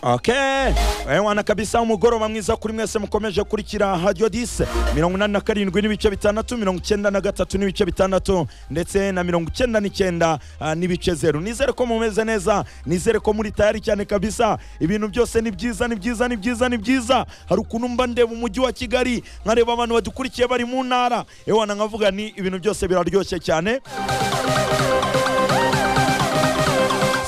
Okay. Ewana kabisa umugoroba mwiza kuri mwese mukomeje kurikira Radio 10 mirongo inani na karindwi n'ibice bitandatu mirongo icyenda na gatatu n'ibice bitandatu ndetse na mirongo icyenda n'icyenda ah, n'ibice zeru nizere ko mumeze neza nizere ko muri tayari cyane kabisa ibintu byose ni byiza ni byiza ni byiza ni byiza hari ukuntu mba ndeba umujyi wa Kigali nkareba abantu badukurikiye bari mu ntara ewana nkavuga ni ibintu byose biraryoshye cyane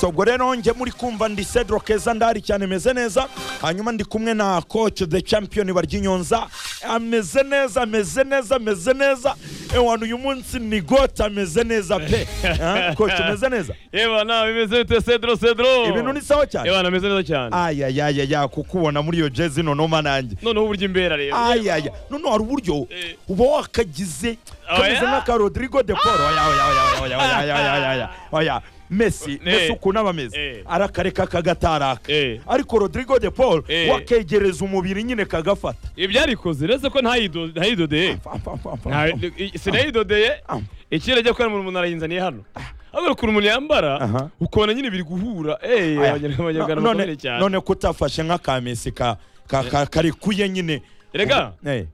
So, ubwo rero njye muri kumva ndi Cedro Keza ndahari cyane meze neza hanyuma ndi kumwe na coach the champion Baryinyonza ameze neza ameze neza ameze neza ewana uyu munsi ni gote ameze neza pe Ah, coach umeze neza Yewe na bimeze bite Cedro Cedro? ibintu ni sawa Yewe cyane na meze neza cyane. ayayayaya kukubona muri iyo jezi nono manange Noneho uburyo imbera rero. ayaya none hari uburyo Eh. uba wakagize Oya. kameze nk'aka Rodrigo de Paul oya oya oya oya oya oya oya oya oya Messi Messi ukuntu aba ameze Eh. arakareka akagataraka Eh. ariko Rodrigo de Paul Eh. wakegereza umubiri nyine kagafata Ibyo arikoze uretse ko ntayido- ntayidodeye. Pam, pam, pam, pam, Nta- pam. i- Sinayidodeye. Ah. Ikirere ajya kubera umuntu arayinzaniye hano. Ahubwo ukuntu umuntu Aha. yambara ukabona nyine biri guhura. Eh Aya. abanyar- abanyarwanda No- bakomeye none cyane. none kutafashe nk'akamesi ka ka- ka- karikuye nyine Erega Eh,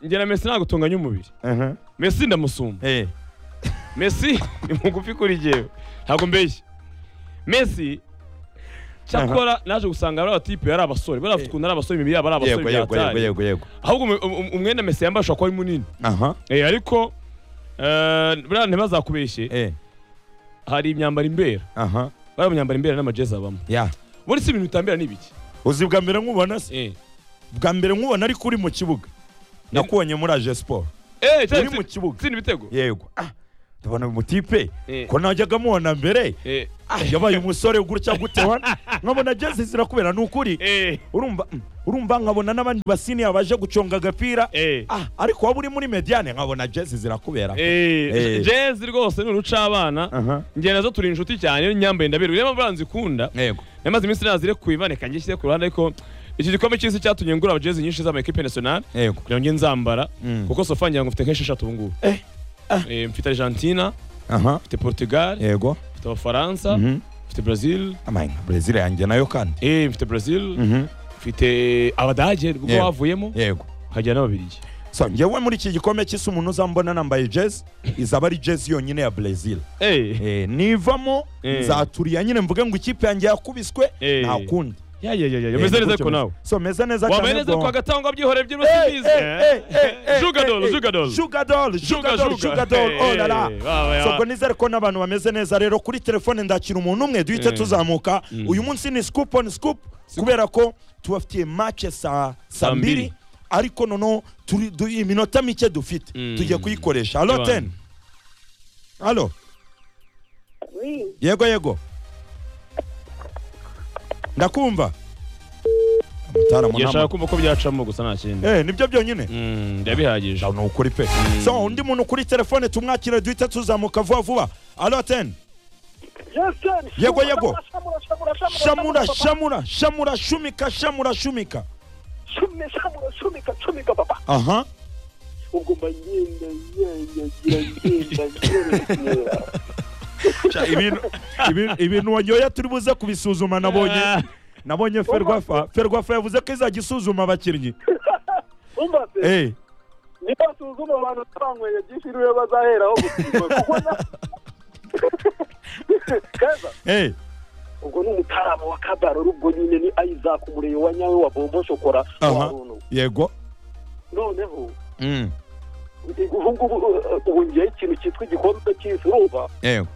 njye na Messi ntabwo tunganya umubiri. mhm, Messi ndamusumba. eh. Messi ni mugufi kuri jyewe. Ntabwo mbeshya. Messi cyakora naje gusanga ari abatipe ari abasore bari bafite ukuntu ari abasore imibiri yabo ari abasore yego yego yego byataye. yego yego ahubwo umu- umu- umwenda mesi yambaye ashobora kuba ari munini aha Eh, ariko eh, buriya ntibazakubeshye eh hari imyambaro imbera aha bariya mu myambaro imbera n'amajezi abamo ya ubundi si ibintu bitambera ni ibiki uzi bwa mbere nkubona se Eh. bwa mbere nkubona ariko uri mu kibuga nakubonye muri aje siporo Eh, cyari uri mu tsi- kibuga tsinda ibitego yego ah ndabona uyu mutipe Eh. ko najyaga mubona mbere Eh, ah, yabaye umusore gutya gute wana nkabona jezi zirakubera ni ukuri eh, urumva mm, urumva nkabona n'abandi basiniya baje guconga agapira eh, ah ariko waba uri muri mediane nkabona jezi zirakubera eh, Eh. jezi rwose ni urucabana aha njye nazo turi inshuti cyane iyo nyambaye ndabirwa niyo mpamvu buriya nzikunda yego namaze iminsi nazirekuye baneka njye nshyize ku ruhande ariko iki gikombe cy'isi cyatumye ngura jezi nyinshi z'amakipe nationale yego kugira ngo njye nzambara Mm. kuko sofa ngira ngo mfite nk'esheshatu ubu ngubu Eh, Eh, mfite argentina aha mfite portugal yego mfite abafaransa mhm mfite brazil amayinga brezil yanjye nayo kandi eh, mfite brazil mhm mfite abadage ubwo Yego. bavuyemo yego hajya n'ababiligi so njyewe muri iki gikombe cy'isi umuntu uzambona nambaye jezi izaba ari jezi yonyine ya brezil Eh, Eh, nivamo Eh. nzaturiya nyine mvuge ngo ikipe yanjye yakubiswe Eh. nta kundi ya ya ya ya Eh, umeze neza gutyo ariko meze. nawe so meze neza wambaye neza bwo- kwa gatangwa byihoreye Eh, by'urusibizi eh, eh, eh, eh, eh, jugadol eh, jugadol jugadol jugadol jugadol oh la la so ubwo nizere ko n'abantu bameze neza rero kuri telefone ndakira umuntu umwe duhite Eh. tuzamuka Mm. uyu munsi ni scoop on scoop kubera ko tubafitiye match saa saa mbiri mbiri. ariko noneho turi du- iminota mike dufite Mm. tugiye kuyikoresha alo Yabandi. ten alo Oui, yego yego ndakumva Mutarama yashaka nama- kumva ko byacamo gusa nta kindi eh nibyo byonyine Mm, yabihagije ni ukuri pe so undi muntu kuri telefone tumwakire duhita tuzamuka vuba vuba alo ten Justin. Yego, yego. Shamura, shamura, shamura, shamura papa. shamura shamura shumika shamura shumika Shume, shamura, shumika, shumika, papa. aha Ubwo mba ngenda, ngenda, ngenda, ngenda, ngenda. Sha, ibintu ibintu- ibintu wanyoye turi buze kubisuzuma nabonye Ah. nabonye ferwafa ferwafa yavuze ko izajya isuzuma abakinnyi Umva se, eh niba basuzuma abantu banyweye byinshi niwe bazaheraho gusuzuma, kuko na- Keza, eh ubwo ni umutarama wa kabarore ubwo nyine ni isaac umureyo wa nyawe wa bombo shokora wa Aha. Runo. yego noneho Mm, ubu ngubu uh, ubu ngewe ikintu cyitwa igikombe cy'isi urumva yego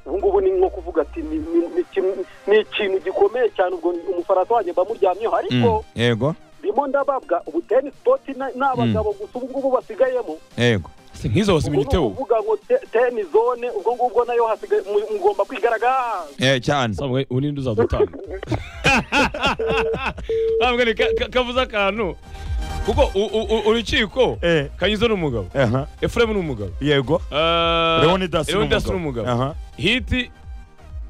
ubu ngubu ni nko kuvuga ati ni- ni- ni ikintu- ni ikintu gikomeye cyane ubwo ni umufaransa wanjye mba muryamyeho ariko Mm, yego ndimo ndababwa ubu teni sipoti n'abagabo gusa ubu ngubu basigayemo yego Se nk'izo ubwo ni waziminiteho ukuvuga ngo te- teni zone ubwo ngubwo nayo hasigaye mu- mugomba kwigaragaza eh cyane sabwe ubu ninde uzadutanga sabwe ni ka- ka- kavuze akantu kuko u- u- u- urukiko eh kanyuze ni umugabo aha efuremu ni umugabo yego Eh, Leonidas ni Leonidas ni umugabo. umugabo aha hiti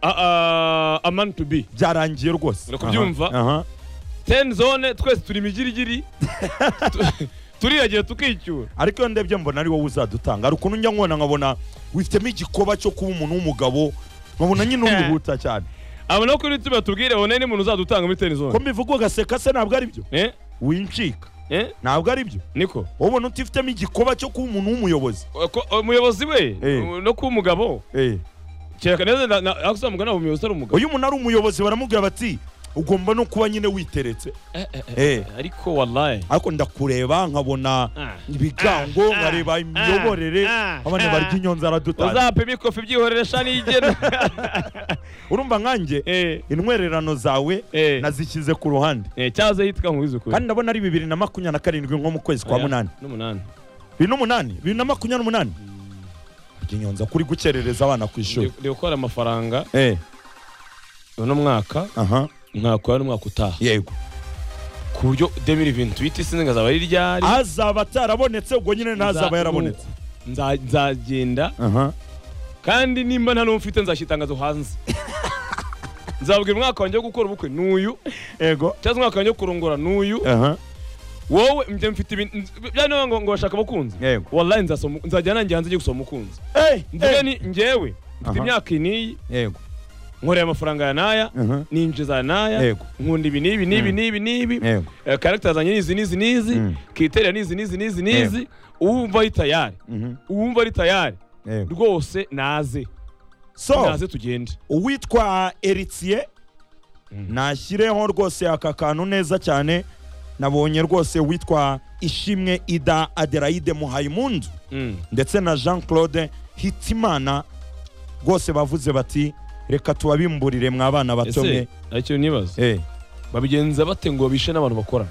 a a man to be byarangiye rwose Uri kubyumva? aha aha. ten zone twese turi imigirigiri Tu- turiragira tukicyura ariko iyo ndebye mbona ari wowe uzadutanga hari ukuntu njya nkubona nkabona wifitemo igikoba cyo kuba umuntu w'umugabo nkabona nyine urihuta cyane abona ko uretse batubwire one ni umuntu uzadutanga muri teni ko zone mbivuga ugaseka se ntabwo ari byo eh wincika eh ntabwo ari byo niko wowe ubona utifitemo igikoba cyo kuba umuntu w'umuyobozi Ko- umuyobozi we Eh. no kuba umugabo Eh. kereka neza na- na- ako uzamugana ntabwo umuyobozi ari umugabo uyu umuntu ari umuyobozi baramubwira bati ugomba no kuba nyine witeretse Eh, eh, eh. Eh. ariko wallahi ariko ndakureba nkabona Ah. ibigango Ah. nkareba imiyoborere Ah. abana Ah. barya inyonza aradutanga uzapima ikofi byihorera nigena urumva nkanjye eh intwererano zawe Eh. nazishyize ku ruhande eh cyaza hitwa nkubizi ukuri kandi ndabona ari bibiri na makumyabiri na karindwi nko mu kwezi kwa Oya, munani n'umunani bibiri n'umunani bibiri na makumyabiri n'umunani burya inyonza kuri gukerereza abana ku ishuri ndi gukora amafaranga eh uno mwaka aha ntakora n'umwaka utaha yego ku buryo 2028 sinzi ngazaba ari ryari azaba atarabonetse ubwo nyine ntazaba Nza- yarabonetse nza- nzagenda aha kandi nimba nta n'uwo mfite nzashyitangazo hanze nzabwira umwaka wanjye wo gukora ubukwe n'uyu yego cyangwa umwaka wanjye wo kurongora n'uyu aha wowe njye mfite ibintu bya niba ngo ngo bashaka abakunzi Yego. wallahi nzasoma nzajya nanjye hanze njye gusoma umukunzi eh nziga eh, ni njyewe mfite Aha. imyaka iyi n'iyi yego nkoreye amafaranga ya n'aya aha ninjiza naya Yego. nkunda ibi n'ibi n'ibi Mm. n'ibi n'ibi Yego. Eh, character zanjye n'izi n'izi n'izi Mm. kriteria n'izi n'izi n'izi n'izi uwumva ari tayari mhm, uwumva ari tayari yego rwose naze so naze tugende uwitwa Eritier Mm. nashyireho rwose aka kantu neza cyane nabonye rwose witwa ishimwe ida adelaide muhayimundu Mm. ndetse na jean claude hitimana rwose bavuze bati reka tubabimburire mwa bana bato mwe ese aricyo nibaza Eh, babigenza bate ngo bishe n'abantu bakorana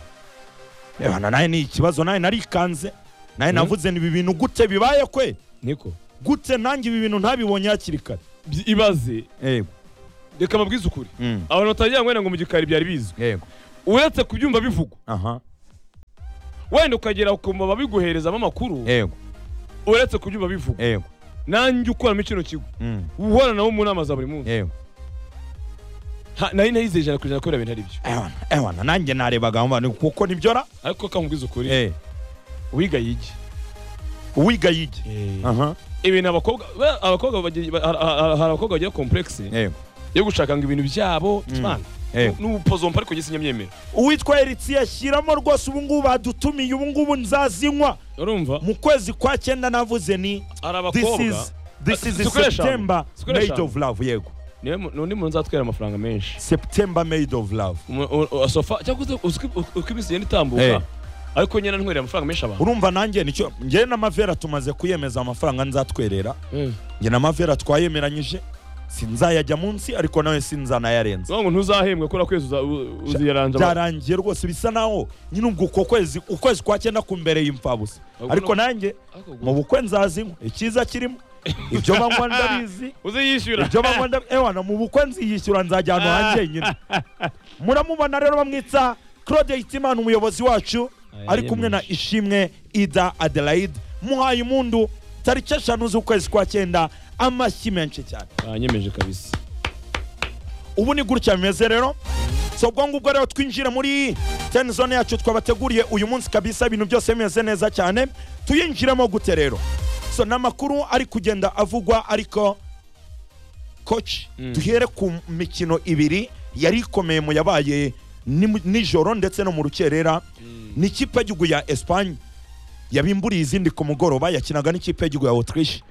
ebana nawe ni ikibazo nawe narikanze nawe Mm. navuze ni ibi bintu gute bibaye kwe niko gute nanjye ibi bintu ntabibonye hakiri kare Byi- ibaze yego reka mabwize ukuri mm, abantu batagira ngo wenda ngo mu gikari byari bizwi yego uretse kubyumva bivugwa aha wenda ukagera ukumva babiguherezamo amakuru yego uretse kubyumva bivugwa yego nanjye ukoramo kino kigo mm, uhora nawo mu nama za buri munsi yego Ha, nari nayize ijana ku ijana kubera bintu ari byo ewana ewana nanjye narebaga mba ni kuko nibyo ra ariko kamubwiza ukuri Eh, wiga yige uwiga yige aha ibintu abakobwa we- abakobwa bagira- ba- ha- ha- hari abakobwa bagira komplekisi yego yo gushaka ngo ibintu byabo Mm. mwana Yego. n'ubupozompa ariko gisinyamyemera uwitwa Eritier ashyiramo rwose ubu ngubu badutumiye ubu ngubu nzazinywa urumva mu kwezi kwa cyenda navuze ni hari this abakobwa is this is Sikoresha. September Sikoresha. made of love yego niwe mu- n'undi muntu uzatwera amafaranga menshi September made of love Umu- u- u- sofa cyangwa se uzwi- u- uko iminsi igenda Eh. itambuka ariko nyine ntwerera amafaranga menshi abantu urumva nanjye nicyo njye na Mavera tumaze kuyemeza amafaranga nzatwerera njye na Mavera twayemeranyije sinzayajya munsi ariko nawe sinzanayarenza ngo ntuzahembwa kubera kwezi uza- u- uziyaranja abantu. byarangiye rwose bisa naho nyine ubwo uko kwezi ukwezi kwa cyenda kumbereye imfabusa Ahubwo ariko no- nanjye Ariko mu bukwe nzazinywa icyiza kirimo ibyo banywa ndabizi uziyishyura ibyo banywa ndabizi ewana mu bukwe nziyishyura nzajya ahantu hanjye nyine muramubona rero bamwita claude hitimana umuyobozi wacu Aya, ari kumwe na yemeje. ishimwe ida adelaide muhaye impundu tariki eshanu z'ukwezi kwa cyenda amashyi menshi cyane banyemeje kabisa ubu ni gutya bimeze rero so ubwo ngubwo rero twinjire muri teni zone yacu twabateguriye uyu munsi kabisa ibintu byose bimeze neza cyane tuyinjiremo gute rero so ni amakuru ari kugenda avugwa ariko koci Mm. duhere ku mikino ibiri yari ikomeye mu yabaye ni- nijoro ndetse no mu rukerera ni ikipe y'igihugu ya esipanye yabimburiye izindi ku mugoroba yakinaga n'ikipe y'igihugu ya autriche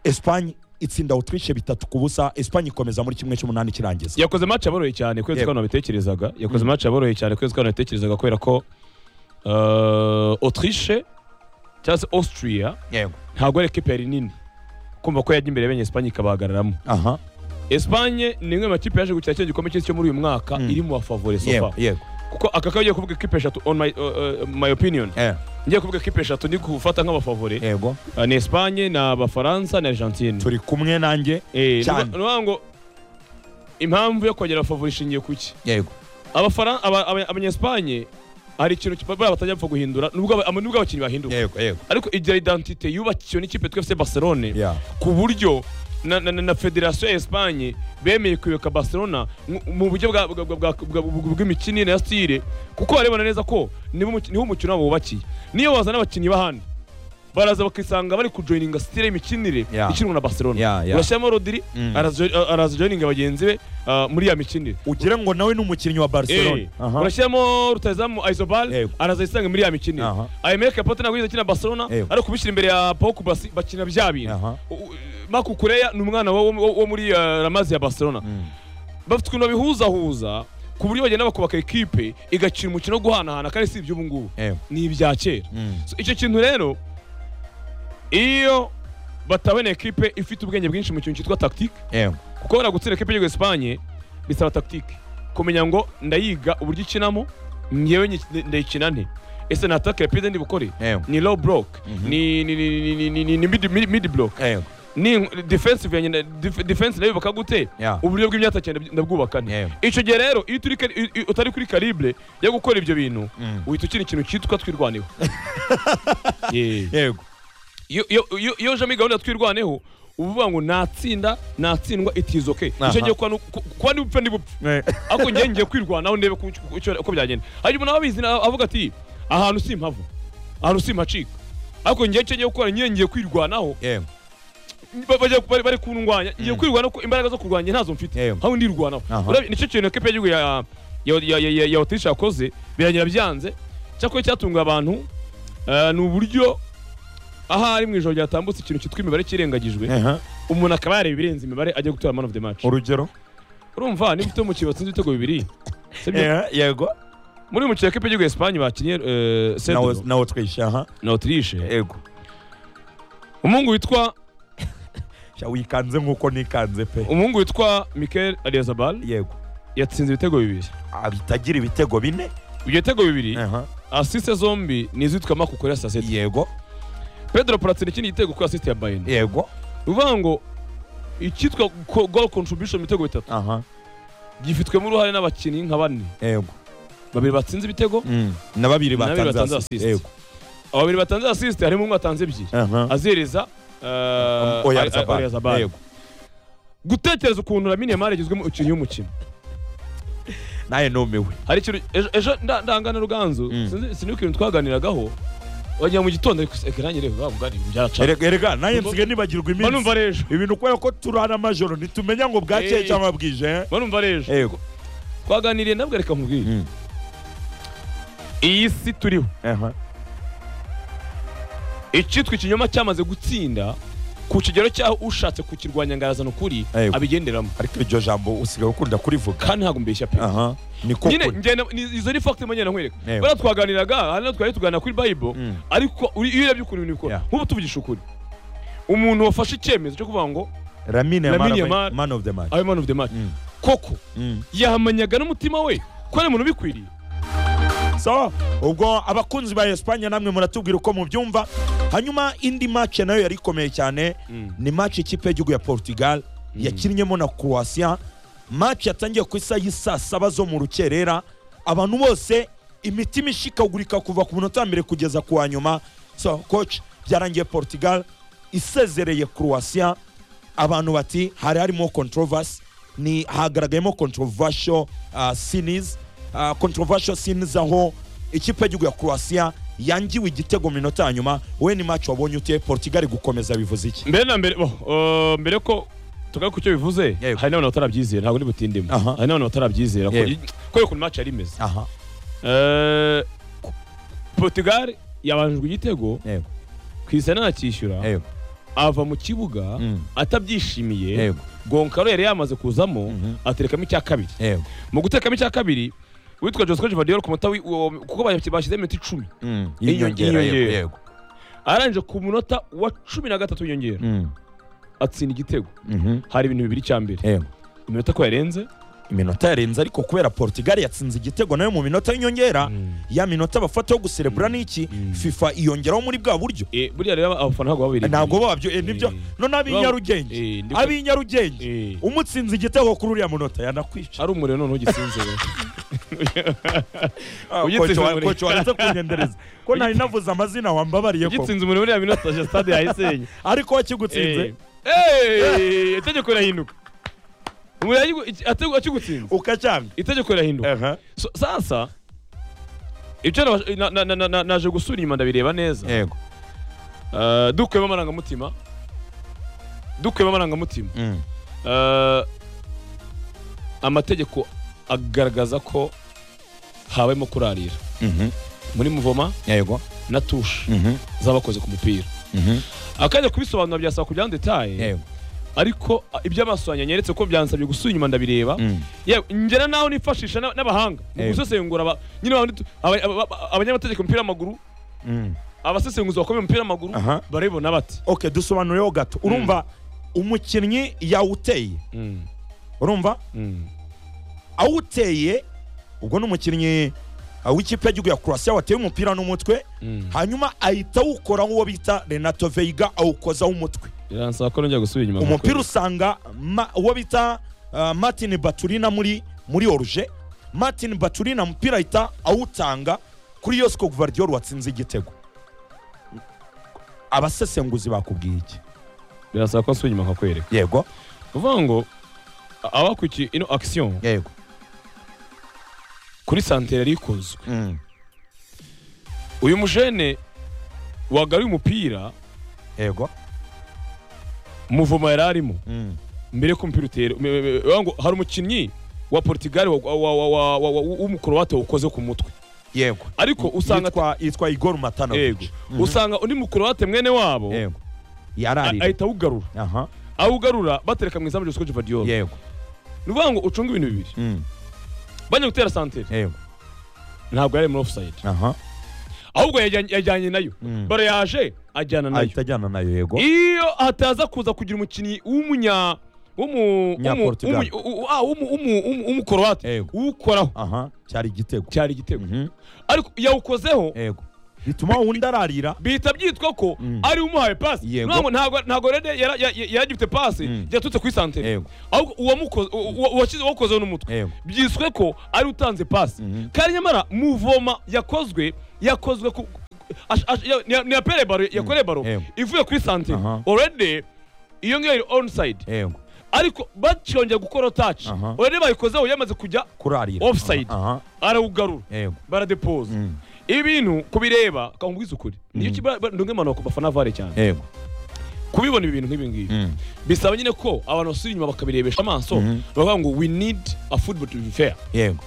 esipanye itsinda autriche bitatu ku busa esipanye ikomeza muri kimwe cy'umunani kirangiza yakoze match aboroye cyane kwezi Yego. ko nabitekerezaga yakoze match aboroye cyane kwezi ko nabitekerezaga kubera ko uh, Autriche cyangwa se Austria yego ntabwo ari ekipe yari nini kumva ko yajya imbere yabonye Espagne ikabahagararamo aha Espagne ni imwe mu makipe yaje gukina kino gikombe cy'isi cyo muri uyu mwaka Mm. iri mu bafavore so yego far yego kuko aka kagiye kuvuga ekipe eshatu on my, uh, uh, my opinion eh, ngiye kuvuga ekipe eshatu ndi gufata nk'abafavore yego uh, ni Espagne na Abafaransa na Argentine turi kumwe nanjye eh cyane. ni ukuvuga ngo impamvu yo kongera abafavore ishingiye kuki yego Abafara- aba- aba- abanyesipanye hari ikintu ki- bariya batajya bapfa guhindura nubwo aba- ama- nubwo abakinnyi bahinduka yego yego ariko igira identite yubakiwe n'ikipe twese barcelone Yeah. ku buryo na, na, na, na federasiyo ya esipanye bemeye kuyoboka barcelona mu- mu buryo bwa- bwa- bwa- bwa- bwa- bw'imikinire na sitire kuko barebana neza ko nibo umuki- niho umukino wabo wubakiye niyo bazana abakinnyi b'ahandi baraza bakisanga bari kujoyininga sitire y'imikinire Yeah. ikinwa na barcelona Yeah, yeah. urashyiramo rodiri Mm. araza jo- araza joyininga bagenzi be ah, muri ya mikinire ugire ngo nawe ni umukinnyi wa barcelona Eh, Aha. urashyiramo rutazamu Eh. ayizobal araza yisanga muri ya mikinire Aha. ayemere kapote ntabwo yigeze akina barcelona Eh. ariko kubishyira imbere ya pawuku basi bakina bya bintu Aha. makukureya ni umwana wo- wo wo muri ah, ramazi ya barcelona Mm. bafite ukuntu babihuzahuza ku buryo bagenda bakubaka ekipe igakina umukino wo guhanahana kandi si iby'ubu ngubu Eh. ni ibya kera Mm. So, icyo kintu rero iyo batabona ekipe ifite ubwenge bwinshi mu kintu cyitwa tactique Eh. kuko wenda gutsinda ekipe y'igihugu Espanye bisaba tactique kumenya ngo ndayiga uburyo ikinamo ngewe nyi- ndayikina nte ese ni atake rapide ndi bukore Eh. ni low block Mhm. ni ni ni ni ni- ni ni- ni mid mid- mid block Eh. ni defensive yanjye na- def- defense nayo yubaka gute Yeah. uburyo bw'imyatsi ndabwubaka Yeah. nte icyo gihe rero iyo utari kari- i- i- utari kuri calibre yo gukora ibyo bintu Mm. uhita ukina ikintu cyitwa twirwaneho Yeah. yego Iyo- iyo iyo- iyo uje muri gahunda ya twirwaneho uba uvuga ngo natsinda natsindwa itizo ke Aha. icyo gihe kuba nu- ku- kuba ndi bupfe ndi bupfe Eh. ariko njyewe ngiye kwirwanaho ndebe ku- ku- icyo- uko byagenda hanyuma nawe abizi na- avuga ati ahantu simpava ahantu simpacika ariko njyewe icyo ngiye gukora njyewe ngiye kwirwanaho Eh. ba- bajya- bari bari kundwanya ngiye kwirwanaho ko imbaraga zo kurwanya ntazo mfite Yewe. aho ndirwanaho Aha. urabye nicyo kintu ekipe y'igihugu ya ya- ya- ya- ya- ya otirisha yakoze biragenda byanze cyakora cyatunga abantu eh, ni uburyo ahari mu ijoro ryatambutse ikintu cyitwa imibare kirengagijwe Aha. umuntu akaba yareba ibirenze imibare ajya gutora man of the match urugero urumva niba ufite umukino watsinze ibitego bibiri sibyo? Eh, yego muri uyu mukino ekipe y'igihugu ya Espanye bakinnye eh, nawo Cedro nawo twishe aha na Autriche yego umuhungu witwa Sha, wikanze nk'uko nikanze pe umuhungu witwa Mikel Ariazabal yego yatsinze ibitego bibiri Ah, bitagira ibitego bine ibyo bitego bibiri Aha. asiste zombi ni izitwa Makukureya Sasete yego Pedro Platini ikindi gitego kuri asiste ya Bayern yego uvuga ngo icyitwa ko- goal contribution mu bitego bitatu aha gifitwemo uruhare n'abakinnyi nka bane yego babiri batsinze ibitego Mm. na babiri Na babiri batanze batanze assist. assist. yego aba babiri batanze asiste harimo umwe watanze ebyiri aha azihereza eh, Oyarzabal. Oyarzabal. Yego. gutekereza ukuntu Lamine Yamal yagizwemo umukinnyi w'umukino nawe numiwe hari ikintu ejo- ejo nda- ndangana ruganzu Mm. sinzi sinzi ikintu twaganiragaho wagira mu gitondo ariko ese reka nanjye reba wa mugari byaracanye Erega- erega nanjye nsigaye nibagirwa mba iminsi numva ari ejo ibintu kubera ko turara amajoro ntitumenya ngo bwakeye Eh. cyangwa bwije eh? mba numva ari ejo yego twaganiriye nabwo reka nkubwire Mm. iyi si turiho aha icyitwa ikinyoma cyamaze gutsinda ku kigero cyaho ushatse kukirwanya ngo arazana ukuri Yego. abigenderamo ariko iryo jambo usigaye ukunda kurivuga kandi ntabwo mbeshya pe aha ni ko nyine kuri. ngenda ni- izo ni fakiti mbagenda nkwereka Yego. bariya twaganiraga hari n'aho twari tuganira kuri bayibo Mm. ariko uri- iyo urebye ukuntu ibintu bikora Yeah. nk'ubu tuvugisha ukuri umuntu wafashe icyemezo cyo kuvuga ngo Lamine Yamal Lamine man- Yamal. man of the match abe man of the match Mm. koko Mm. yamanyaga n'umutima we ko ari umuntu ubikwiriye so ubwo abakunzi ba Espagne namwe muratubwira uko mubyumva hanyuma indi match nayo yari ikomeye cyane Mm. ni match ikipe y'igihugu ya Portugal yakinnyemo na Croatia match yatangiye ku isaha y'isaa saba zo mu rukerera abantu bose imitima ishikagurika kuva ku munota wa mbere kugeza ku wa nyuma so coach byarangiye Portugal isezereye Croatia abantu bati hari harimo controversy ni hagaragayemo controversial uh, scenes uh, controversial scenes aho ikipe y'igihugu ya Croatia yangiwe igitego mu minota ya nyuma we ni match wabonye uteye Portugal gukomeza bivuze iki mbere na mbere bo, eh, mbere ko tugaruka ku cyo bivuze Yego. hari n'abantu batarabyizera ntabwo ndi butindemo Aha. hari n'abantu batarabyizera ko- Yego. kubera ukuntu match yari imeze aha Eh, ku- Portugal yabanjwe igitego yego ku izana ntacyishyura yego ava mu kibuga Mm. atabyishimiye yego gonkaro yari yamaze kuzamo Mhm. aterekamo icya kabiri yego mu gutekamo icya kabiri witwa Josco Givadiol ku munota wi- uwo- kuko bashyize- bashyizemo iminota icumi Mm. Y'inyongera, yego yego. yego arangije ku munota wa cumi na gatatu w'inyongera Mm. atsinda igitego Mhm. hari ibintu bibiri cya mbere yego iminota ko yarenze iminota yarenze ariko kubera Portugal yatsinze igitego nayo mu minota y'inyongera ya minota bafata yo guserebura n'iki Mm. FIFA iyongeraho muri bwa buryo Eh, buriya rero abafana ntabwo babiri ntabwo babyo eh, nibyo Eh. none Baba- ab'inyarugenge Eh, ndiko- ab'inyarugenge Eh, umutsinze igitego kuri uriya munota yanakwica ari umuriro noneho ugisinze we. Ah, ugitsinze kocho wa- muri- kocho waretse kunyendereza ko nari navuze amazina wambabariye ko ugitsinze umuriro buriya minota ya stade yayisenye ariko wakigutsinze Eh, eh, itegeko rirahinduka umuriro yayigu- iki- ategu- akigutsinze ukacanga itegeko rirahinduka So, sasa ibyo naba- na- na- na- na- naje gusura inyuma ndabireba neza yego Eh, dukuyemo amarangamutima dukuyemo amarangamutima Mm. Eh, amategeko agaragaza ko habayemo kurarira Mhm. muri muvoma yego na tushe Mhm. z'abakoze ku mupira Mhm. akajya kubisobanura byasaba kujya detaye yego ariko ah, iby'amaso yanjye yanyeretse ko byansabye gusubira inyuma ndabireba Mm. yewe ngera naho nifashisha n'a- n'abahanga mu Yego. gusesengura aba- nyine ba bandi tu- aba- aba- aba- abanyamategeko umupira w'amaguru Mm. abasesenguzi bakomeye umupira w'amaguru aha barabibona bate okay dusobanureho gato urumva umukinnyi yawuteye Mm, urumva mm, awuteye ubwo ni umukinnyi uh, w'ikipe y'igihugu ya croatia wateye umupira n'umutwe mm. hanyuma ahita awukoraho uwo bita renato veiga awukozaho umutwe biransaba ko nongera gusubira inyuma umupira kuko- usanga ma- uwo bita uh, martin baturina muri muri oruje martin baturina umupira ahita awutanga kuri yosiko guvardiyori watsinze igitego abasesenguzi bakubwiye iki biransaba ko nsubira inyuma nkakwereka yego uvuga ngo a- abakurikiye ino akisiyo yego kuri santere yari ikozwe Mm, uyu mujene wagaruye umupira yego muvoma yari arimo Mm, mbere ko umupira utera me- me- me- uvuga ngo hari umukinnyi wa portugal wa- wa- wa- wa- wa- wa- w'umukorowate wawukoze ku mutwe yego ariko usanga yitwa yitwa igor matanovic yego usanga undi mukorowate mwene wabo yego a- yararira ahita awugarura aha awugarura batereka mu izamu ryose ko Gvardiol yego ni ukuvuga ngo ucunge ibintu bibiri Mm, bajya gutera santere yego ntabwo yari muri offside aha ahubwo yajyanye yajyanye nayo Mm. bara yaje ajyana nayo ahita ajyana nayo yego iyo hataza kuza kugira umukinnyi w'umunya w'umu- Nya w'umu- Portugal. w'umu- w'u- ah, w'umu- w'umu- w'umu- w'umukorowate Yego. uwukoraho aha cyari igitego cyari igitego Mhm, ariko yawukozeho yego bituma undi ararira bihita byitwa ko Mm. ari umuhaye pasi Yego. ntabwo ntabwo ntabwo rede yara- ya- ya- yaragifite pasi Mm. yaturutse kuri santere Yego. ahubwo uwamukoze uwa- uwa- uwashyize uwakozeho n'umutwe yego byiswe ko ari utanze pasi Mhm. kandi nyamara muvoma yakozwe yakozwe ku ash- ash- ya- ni- ni yapere baro yakoreye baro Yego. ivuye kuri santere Aha. already iyo ngiyo iri onside yego ariko bakiyongera gukora taci Aha. already bayikozeho yamaze kujya kurarira Offside. aha aha, arawugarura yego baradepoza Mm. ibintu kubireba kangubwiza ukuri niyo kiba ndunge impanuro ku bafana vare cyane yego kubibona ibi bintu nk'ibi ngibi Mm. bisaba nyine ko abantu basubira inyuma bakabirebesha amaso Mhm. bakavuga ngo we need a football to be fair yego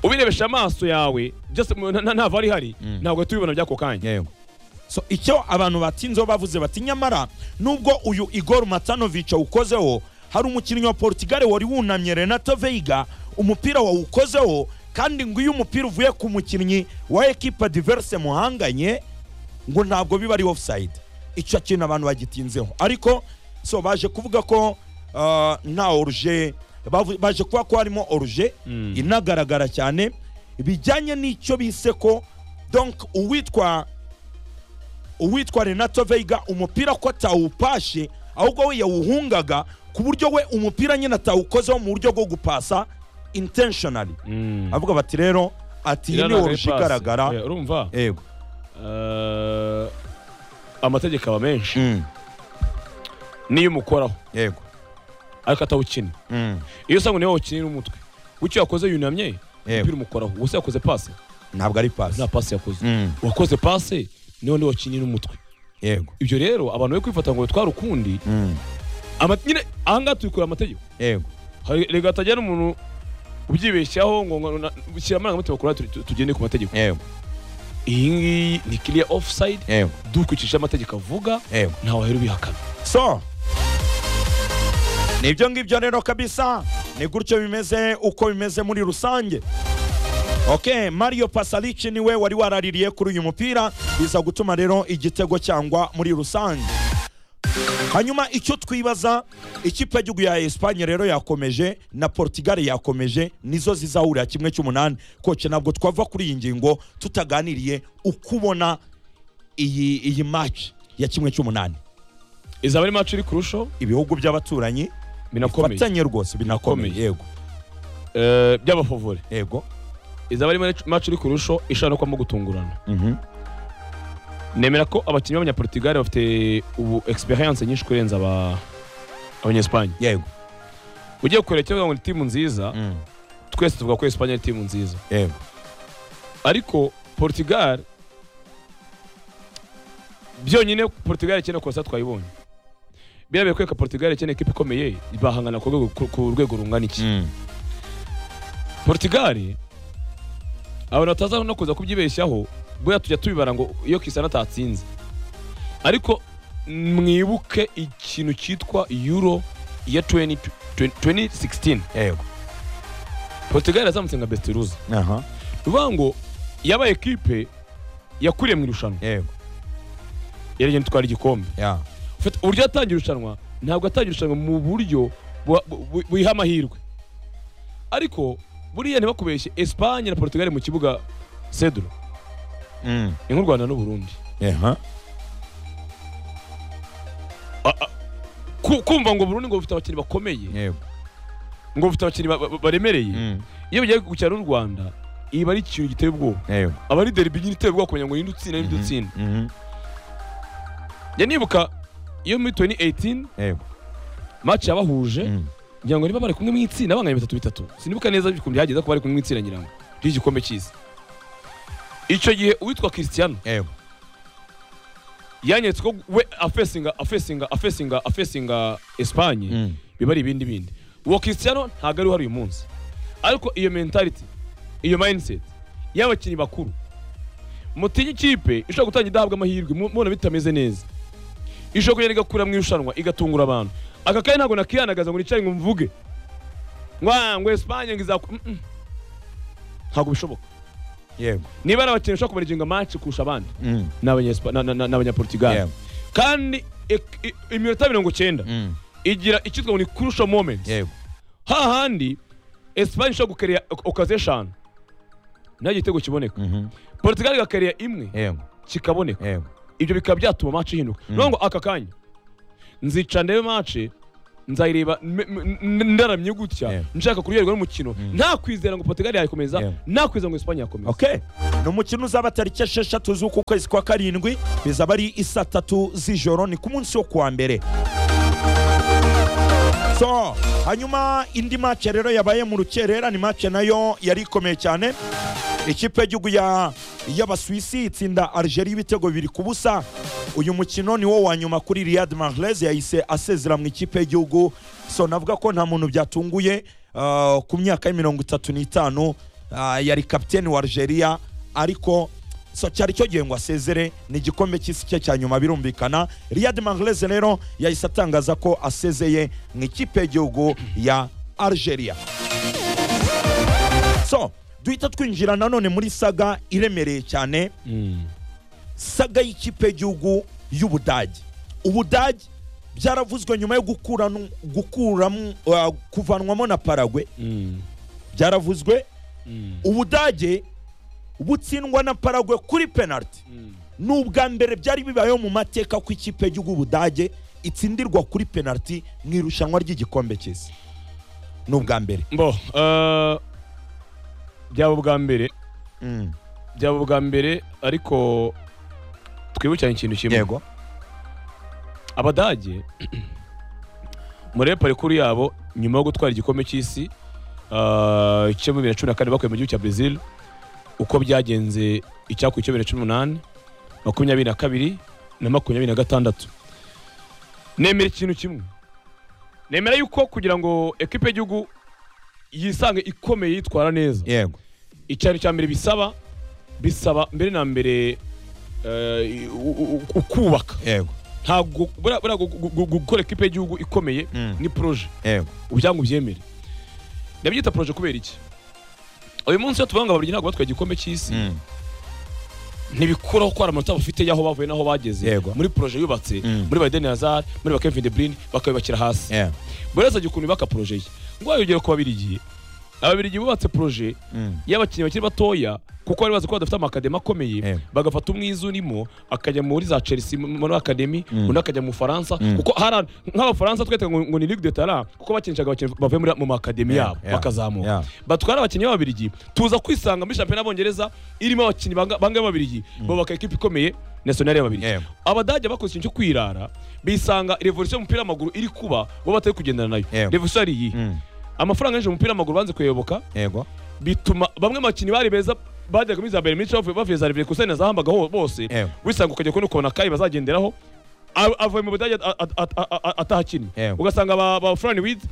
ubirebesha amaso yawe byose mu- na- nta vari ihari ntabwo tubibona by'ako kanya yego so icyo abantu batinzeho bavuze bati nyamara nubwo uyu igor matanovic awukozeho hari umukinnyi wa portugal wari wunamye renato veiga umupira wawukozeho kandi ngo iyo umupira uvuye ku mukinnyi wa ekipa diverse muhanganye ngo ntabwo biba ari offside icyo kintu abantu bagitinzeho ariko so baje kuvuga ko ah, nta oruje bavu- baje kuba ko harimo oruje inagaragara cyane bijyanye n'icyo bise ko donc uwitwa uwitwa renato veiga umupira ko atawupashe ahubwo we yawuhungaga ku buryo we umupira nyine atawukozeho mu buryo bwo gupasa intentionally Mm. avuga bati rero ati iyi Iriya ni ntabwo ari oruje pasi. igaragara Eh, urumva yego Eh, amategeko aba menshi Mm, niyo umukoraho yego ariko atawukina Mm, iyo usanga niwe wakinira umutwe w'icyo yakoze yunamye Yego. umupira umukoraho gusa yakoze pasi ntabwo ari pasi nta pasi yakoze Mm, uwakoze pasi niwe niwe wakinira umutwe yego ibyo rero abantu bari kwifata ngo bitware ukundi Mm, ama- nyine ahangaha tubikura amategeko yego hari rega hatagira umuntu ubyibeshyaho ngo ngo- na- shyira amarangamutima kuri turi- tu- tugende ku mategeko yego iyi ngiyi ni clear offside yego dukurikije amategeko avuga yego ntawe wahera ubihakana so nibyo ngibyo rero kabisa ni gutyo bimeze uko bimeze muri rusange ok mario pasalici niwe wari waraririye kuri uyu mupira biza gutuma rero igitego cyangwa muri rusange hanyuma icyo twibaza ikipe y'igihugu ya esipanye rero yakomeje na portugal yakomeje nizo zizahurira kimwe cy'umunani koce ntabwo twava kuri iyi ngingo tutaganiriye uko ubona iyi iyi match ya kimwe cy'umunani izaba ari match iri kurusho ibihugu by'abaturanyi binakomeye bifatanye rwose binakomeye Bikomeye. yego Eh, by'abafavore yego izaba ari match iri kurusho ishobora no kwamo gutungurana nemera ko abakinnyi b'abanyaportugal bafite ubu experience nyinshi kurenza aba abanyespagne yego ugiye kureba icyo bavuga ngo ni timu nziza twese tuvuga ko esipanye ari timu nziza yego ariko portugal byonyine portugal ikeneye kosa twayibonye birabe kweka portugal ikeneye ikipe ikomeye bahangana ku rwego- ku- ku rwego rungana iki Mm. portugal abantu bataza no kuza kubyibeshyaho buriya tujya tubibara ngo iyo kisana atatsinze ariko mwibuke ikintu cyitwa euro ya 20 2016 yego portugal yazamutse nka bestiruza aha bivuga ngo yabaye ekipe yakuriye mu irushanwa yego yaragenda itwara igikombe ya Ufite- uburyo yatangiye irushanwa ntabwo yatangiye irushanwa mu buryo bu- bu- buyiha amahirwe ariko buriya ntibakubeshye esipanye na portugal mu kibuga cedro Mm. ni nk'u rwanda n'uburundi aha Ku- kumva ngo burundi ngo bufite abakinnyi bakomeye yego ngo bufite abakinnyi ba- ba- baremereye Mm. iyo bigiye gukina n'u rwanda iba ari ikintu giteye ubwoba yego aba ari deribi nyine iteye ubwoba kugira ngo ninde utsinda ninde utsinda Mhm. njya nibuka iyo muri 2018 yego match yabahuje Mm. ngira ngo niba bari kumwe mu itsinda banganya bitatu bitatu sinibuka neza ukuntu byageze ko bari kumwe mu itsinda ngira ngo ry'igikombe cy'isi icyo gihe uwitwa christian yego yanyeretse ko we afesinga afesinga afesinga afesinga esipanye Mm. biba ari ibindi bindi uwo christian ntabwo ari uhari uyu munsi ariko iyo mentality iyo mindset y'abakinnyi bakuru mutinye ikipe ishobora gutangira idahabwa amahirwe mu- mubona bitameze neza ishobora kugenda igakura mu irushanwa igatungura abantu aka kanya ntabwo nakiyanagaza ngo nicare ngo mvuge ngwa ngo esipanye ngo izaku Mm, mm. ntabwo bishoboka yego niba ari abakinnyi bashobora kubariginga match kurusha abandi Mm. ni abanyespa- na- na- na- ni abanyaportugal yego kandi ek- i- iminota mirongo cyenda Mm. igira icyitwa ngo ni crucial moments yego hahandi esipanye ishobora gukereya okaze eshanu nta gitego kiboneka Mhm. portugal igakereya imwe yego kikaboneka yego ibyo bikaba byatuma mace ihinduka Mm. ni ngo aka kanya nzica ndebe mace nzayireba me- me- n- ndaramye gutya Yeah. nshaka kuryoherwa n'umukino Mm. nta kwizera ngo portugal yayikomeza Yeah. nta kwizera ngo esipanye yakomeza okay ni umukino uzaba tariki esheshatu z'uku kwezi kwa karindwi bizaba ari isa tatu z'ijoro ni ku munsi wo kuwa mbere so hanyuma indi mace rero yabaye mu rukerera ni mace nayo yari ikomeye cyane ikipe y'igihugu ya- y'abasuwisi itsinda algeria ibitego bibiri ku busa uyu mukino ni wo wa nyuma kuri riyad mahrez yahise asezera mu ikipe y'igihugu so navuga ko nta muntu byatunguye ah, ku myaka ya mirongo itatu n'itanu ah, yari kapiteni wa algeria ariko so cyari cyo gihe ngo asezere ni igikombe cy'isi cye cya nyuma birumvikana riyad mahrez rero yahise atangaza ko asezeye mu ikipe y'igihugu ya algeria so duhita twinjira nanone muri saga iremereye cyane Mm. saga y'ikipe y'igihugu y'ubudage ubudage byaravuzwe nyuma yo gukuranu- gukuramo uh, kuvanwamo na paragwe Mm. byaravuzwe Mm. ubudage butsindwa na paragwe kuri penaliti Mm. ni ubwa mbere byari bibayeho mu mateka ko ikipe y'igihugu ubudage itsindirwa kuri penaliti mu irushanwa ry'igikombe cy'isi ni ubwa mbere bo eh, byaba ubwa mbere Mm. byaba ubwa mbere ariko twibukiranye ikintu kimwe yego abadage muri parikuru yabo nyuma yo gutwara igikombe cy'isi ah, cyo muri bibiri na cumi na kane bakuye mu gihugu cya Brazil uko byagenze icyakuriye cyo bibiri na cumi n'umunani makumyabiri na kabiri na makumyabiri na gatandatu nemera ikintu kimwe nemera yuko kugira ngo ekipe y'igihugu yisange ikomeye yitwara neza yego icyaro cya mbere bisaba bisaba mbere na mbere eh, u- u- u- ukubaka yego ntabwo buriya buriya gu- gu- gu- gukora ekipe y'igihugu ikomeye Mm. ni poroje yego ubyangu byemere ndabyita poroje kubera iki uyu munsi iyo tuvuga ngo abarundi ntabwo batwaye igikombe cy'isi Mm. ntibikuraho ko hari amanota bafite y'aho bavuye n'aho bageze Yego. muri poroje yubatse Mm. muri ba Eden Hazard muri ba Kevin De Bruyne bakabibakira hasi yego buri wese agiye ukuntu yubaka poroje ye ngo wayongere ku babirigi ababirigi bubatse poroje Mm. y'abakinnyi bakiri batoya kuko bari bazi ko badafite amakademi akomeye Yeah. bagafata umwiza urimo akajya muri za chelsea mu- muri akademi Mm. undi akajya mu bufaransa Mm. kuko hari- nk'abafaransa twita ngo ngo ni ligue de tara kuko bakinishaga abakinnyi bavuye muri- mu makademi Yeah, yabo yeah, bakazamuka yeah. batwara abakinnyi b'ababirigi tuza kwisanga muri shampiyona y'abongereza irimo abakinnyi banga- bangahe b'ababirigi bubaka ekipa ikomeye nasiyonari y'ababirigi Yeah. abadage bakoze ikintu cyo kwirara bisanga revolution y'umupira w'amaguru iri kuba bo batari kugendana nayo Yeah. revolution ari iyi Mm. amafaranga yinjije mu mupira w'amaguru banze kuyoboka yego bituma bamwe mu bakinnyi bari beza bajyaga muri za mbere minsi bavuye bavuye za revire kusene zahambaga ho bose Ewe. wisanga ukajya kubona ukuntu akayi bazagenderaho A- avuye mu budage a- a- a- a- a- atahakinnye Ewe. ugasanga ba ba furani wizi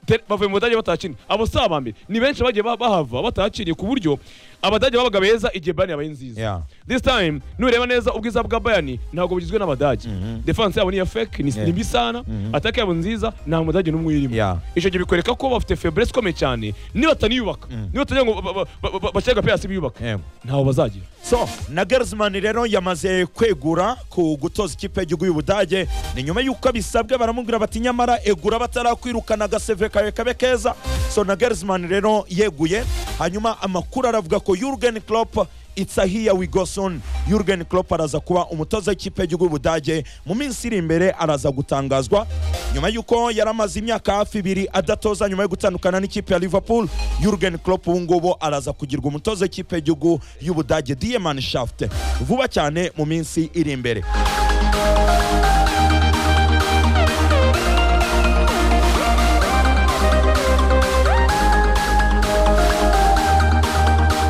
te- bavuye mu budage batahakinnye abo si aba mbere ni benshi bagiye ba- bahava batahakiriye ku buryo abadage babaga beza igihe bayani yabaye nziza Yeah. this time nureba neza ubwiza bwa bayani ntabwo bugizwe n'abadage defense yabo ni iya fake ni Yeah. ni mbi sana atake yabo nziza nta mudage n'umwe irimo Yeah. icyo gihe bikwereka ko bafite faiblesse ikomeye cyane nibataniyubaka nibataniye ngo ba- ba- ba- ba- bashyire agapira hasi biyubaka Yego. ntaho bazagira so na Nagelsmann rero yamaze kwegura ku gutoza ikipe y'igihugu y'Ubudage ni nyuma y'uko bisabwe baramubwira bati nyamara egura batarakwirukana agaseve kawe kabe keza so na Nagelsmann rero yeguye hanyuma amakuru aravuga ko Jurgen Klopp It's a here we go soon. Jurgen Klopp araza kuba umutoza w'ikipe y'igihugu y'Ubudage mu minsi iri imbere araza gutangazwa nyuma y'uko yari amaze imyaka hafi ibiri adatoza nyuma yo gutandukana n'ikipe ya Liverpool Jurgen Klopp ubu ngubu araza kugirwa umutoza w'ikipe y'igihugu y'Ubudage Die Mannschaft vuba cyane mu minsi iri imbere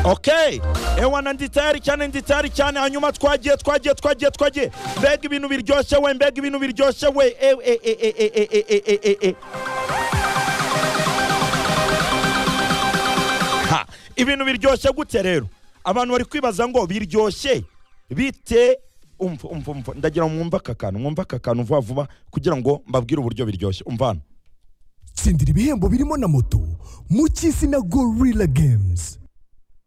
okay ewana ndi tayari cyane ndi tayari cyane hanyuma twagiye twagiye twagiye twagiye mbega ibintu biryoshye we mbega ibintu biryoshye we e e e e e e e e e e Ha, ibintu biryoshye gute rero abantu bari kwibaza ngo biryoshye bite umva umva umva ndagira ngo mwumve aka kantu mwumve aka kantu vuba vuba kugira ngo mbabwire uburyo biryoshye umva hano tsindira ibihembo birimo na moto mu cy'isi na gorilla games